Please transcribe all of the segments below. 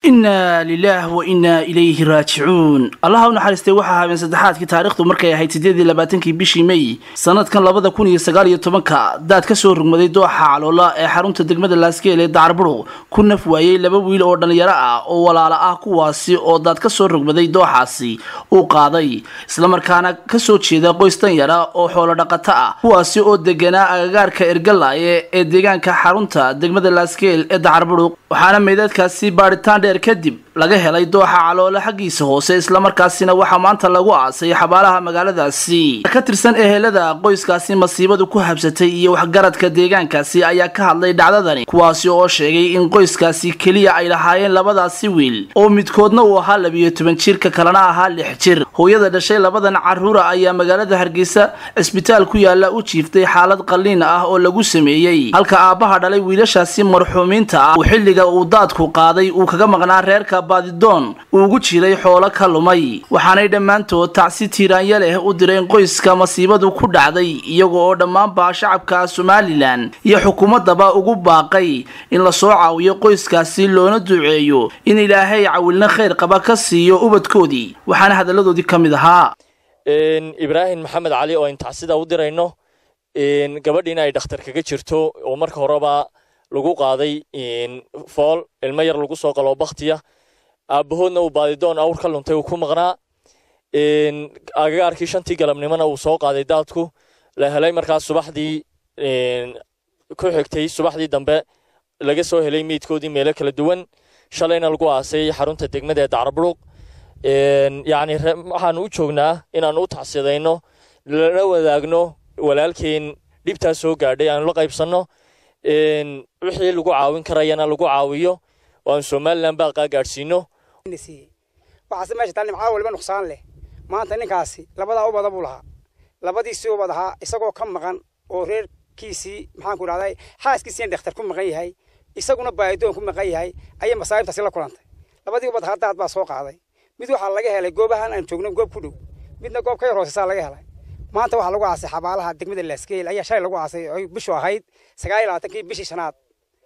inna lilaah wa innaa ilayhi raajicuun allaha u naxariistay waxaa habeen saddexaadkii taariikhdu markay ahayd siddeedii labaatankii bishii mey sanadkan labada kun iyo sagaal iyo tobanka daad ka soo rugmaday dooxa caloola ee xarunta degmada laaskeel ee dacarbudhug ku naf waayey laba wiil oo dhallinyaro ah oo walaala ah kuwaasi oo daad ka soo rugmaday dooxaasi uu qaaday islamarkaana kasoo jeeda qoys danyara oo xoolo dhaqato ah kuwaasi oo deganaa agagaarka ergalaaye ee deegaanka xarunta degmada laaskeel ee dacarbudhug waxaana meydadkaasi baadhitaan dheer kadib laga helay dooxa caloole xaggiisa hoose islamarkaasina waxaa maanta lagu aasay xabaalaha magaaladaasi ka tirsan ehelada qoyskaasi masiibadu ku habsatay iyo waxgaradka deegaankaasi ayaa ka hadlay dhacdadani kuwaasi oo sheegay in qoyskaasi keliya ay lahaayeen labadaasi wiil oo midkoodna uu ahaa labiyo toban jirka kalena ahaa lix jir hooyada dhashay labadan caruura ayaa magaalada hargeysa cisbitaal ku yaala u jiiftay xaalad qalliin ah oo lagu sameeyey halka aabbaha dhalay wiilashaasi marxuumiinta ah uu xilliga uu daadku qaaday uu kaga maqnaa reerka baadidoon uugu jiray xoolo ka lumay waxaanay dhammaantood tacsi tiiraanya leh u direen qoyska masiibadu ku dhacday iyaga oo dhammaanba shacabka somalilan iyo xukuumaddaba ugu baaqay in lasoo caawiyo qoyskaasi loona duceeyo in ilaahay cawilna khayr qaba ka siiyo ubadkoodii waxaana hadalladoodii ka mid ahaa ibraahim maxamed cali oo intacsida u dirayno gabadhiina ay dhakhtar kaga jirto oo marka horeba lagu qaaday fool ilmo yar lagu soo qaloo baktiya aabbahoodna uu baadidoon awr ka luntay uu ku maqnaa agagaarkii shantii galabnimona uu soo qaaday daadku la helay markaas subaxdii ku xigtay subaxdii dambe laga soo helay meydkoodii meelo kala duwan shalayna lagu aasay xarunta degmada ee dacarbudhug yacni waxaanu u joognaa inaanu u tacsidayno lana wadaagno walaalkeen dhibtaas soo gaadhay aanu la qaybsanno wixii lagu caawin karayana lagu caawiyo oo aan somalilan baaqaa gaadhsiino waxaase meesha taa nimcaa waliba nuqsaan leh maanta ninkaasi labadaa ubada buu lahaa labadiisii ubad ahaa isagoo ka maqan oo reerkiisii maxaanku idhahday xaaskiisiina dhakhtar ku maqan yahay isaguna baahidoon ku maqan yahay ayay masaa'ibtaasi la kulantay labadii ubad ahaa daad baa soo qaaday mid waxaa laga helay goobahan aan joogno goob ku dhow midna goob ka yar hooseysaa laga helay maanta waxaa lagu aasay xabaalaha degmada laaskeel ayaa shalay lagu aasay oy bishu ahayd sagaal iyo labaatankii bishii shanaad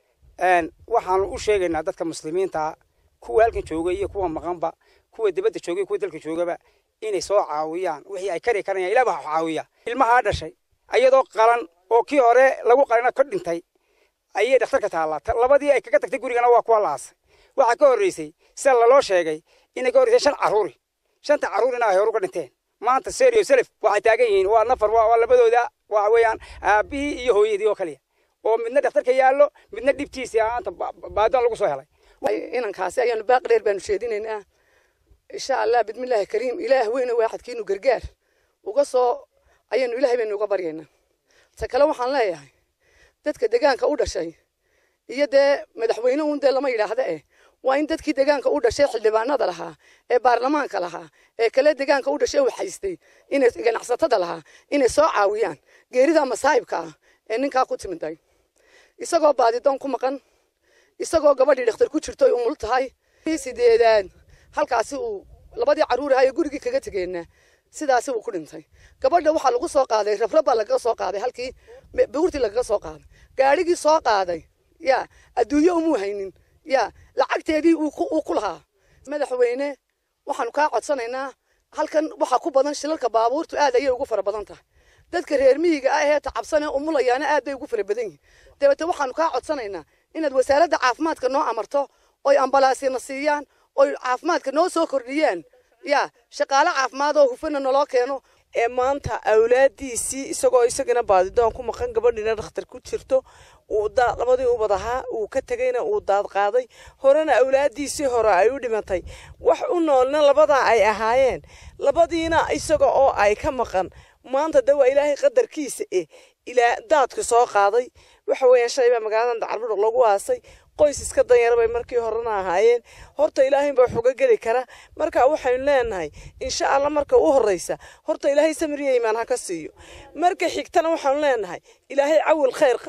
waxaanu u sheegaynaa dadka muslimiinta kuwa halkan jooga iyo kuwa maqanba kuwa dibadda jooga iyo kuwa dalka joogaba inay soo caawiyaan wixii ay kari karayaan ilaah baa caawiya ilmahaa dhashay ayadoo qalan oo kii hore lagu qalina ka dhintay ayay dhakhtarka taallaa labadii ay kaga tagtay gurigana waa kuwa la aasay waxaa ka horreysay sida laloo sheegay inay ka horreysay shan carruuri shanta carruurina ay hore uga dhinteen maanta serio selef waxay taagan yihiin waa nafar waa labadooda waxa weeyaan aabbihii iyo hooyadii oo kaliya oo midna dhakhtarka yaallo midna dhibtiisii aanta baadoon lagu soo helay inankaasi ayaanu baaqi dheer baanu sheedinaynaa insha allah bismillaahi kariim ilaah weyne waaxadkiinu gargaar uga soo ayaanu ilaahay baynu uga baryaynaa ta kale waxaan leeyahay dadka degaanka u dhashay iyo dee madaxweyne uun dee lama yidhaahda eh waa in dadkii degaanka u dhashay xildhibaanada lahaa ee baarlamaanka lahaa ee kale degaanka u dhashay waxaystay inay ganacsatada lahaa inay soo caawiyaan geerida masaa'ibka ah ee ninkaa ku timiday isagoo baadidoon ku maqan isagoo gabadhii dhakhtar ku jirto ay umul tahay sideedaad halkaasi uu labadii carruur ahaa ee gurigii kaga tegeenna sidaasi uu ku dhintay gabadha waxaa lagu soo qaaday rabrab baa lagaga soo qaaday halkii buurtii lagaga soo qaaday gaadhigii soo qaaday ya adduunyo umuu haynin ya lacagteedii uu ku lahaa madaxweyne waxaanu kaa codsanaynaa halkan waxaa ku badan shilalka baabuurtu aad ayay ugu fara badan tahay dadka reer miyiga ah ee tacabsanee umulayaana aad bay ugu fara badan yihin dabeete waxaanu kaa codsanaynaa inaad wasaaradda caafimaadka noo amarto oy ambalaasina siiyaan oy caafimaadka noo soo kordhiyaan ya shaqaale caafimaad oo hufana naloo keeno ee maanta awlaadiisii isagoo isagana baadidoon ku maqan gabadhiina dhakhtar ku jirto uu labadii ubad ahaa uu ka tegayna uu daad qaaday horena awlaadiisii hore ay u dhimatay wax u noolna labadaa ay ahaayeen labadiina isaga oo ay ka maqan maanta de waa ilaahay qadarkiisa eh ilaa daadka soo qaaday waxa weeyaan shalay baa magaaladan dacarbudhug lagu aasay qoys iska danyara bay markii horena ahaayeen horta ilaahay baa xuga geli kara marka waxaynu leenahay insha allah marka u horreysa horta ilaahay samiriya imaan ha ka siiyo marka xigtana waxaanu leenahay ilaahay cawil khayr qaba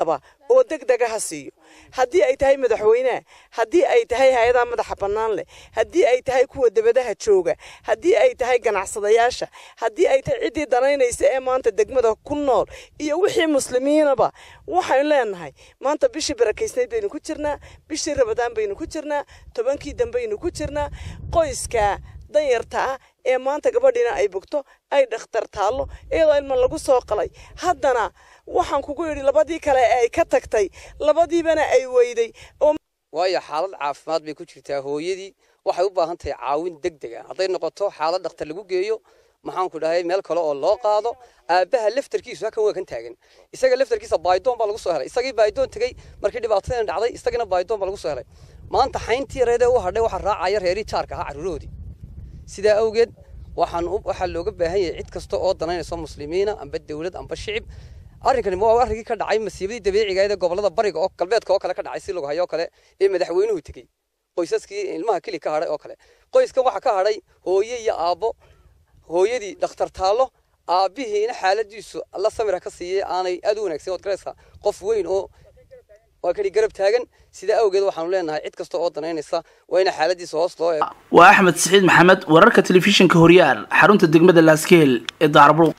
oo deg dega ha siiyo haddii ay tahay madaxweyneha haddii ay tahay hay-adaha madaxa bannaan leh haddii ay tahay kuwa debadaha jooga haddii ay tahay ganacsadayaasha haddii ay tahay ciddii danaynaysa ee maanta degmada ku nool iyo wixii muslimiinaba waxaynu leenahay maanta bishii barakaysnayd baynu ku jirnaa bishii rabadaan baynu ku jirnaa tobankii dambaynu ku jirnaa qoyska danyarta ah ee maanta gabadhiina ay bogto ay dhakhtar taallo iyadoo ilma lagu soo qalay haddana waxaan kugu yidhi labadii kale ee ay ka tagtay labadiibana ay weyday oo waayo xaalad caafimaad bay ku jirtaa hooyadii waxay u baahan tahay caawin deg deg ah hadday noqoto xaalad dhakhtar lagu geeyo maxaanku dhahay meel kale oo loo qaado aabbaha laftarkiisu halkan waa kan taagan isaga laftarkiisa baydoon baa lagu soo helay isagii baydoon tegey markii dhibaatadan dhacday isagina baydoon baa lagu soo helay maanta xayntii yareedee u hadhay waxaa raacaya reerii jaarka ahaa carruurahoodii sidaa awgeed waxaan waxaa looga baahan yahay cid kasta oo danaynayso muslimiina amba dawlad amba shicib arrinkani waa arrinkii ka dhacay masiibadii dabiiciga ee gobolada bariga oo galbeedka oo kale ka dhacay si lagu hayo oo kale ee madaxweynuhu tegey qoysaskii ilmaha keli ka hadhay oo kale qoyskan waxaa ka hadhay hooye iyo aabbo hooyadii dhakhtar taallo aabbihiina xaaladiisu alla samira ka siiyey aanay aad u wanaagsan ood garaysaa qof weyn oo waa kani garab taagan sidaa awgeed waxaanu leenahay cid kasta oo danaynaysa waa ina xaaladiisa hoos loo eego waa axmed saciid maxamed wararka telefishinka horyaal xarunta degmada laaskeel ee daarburuq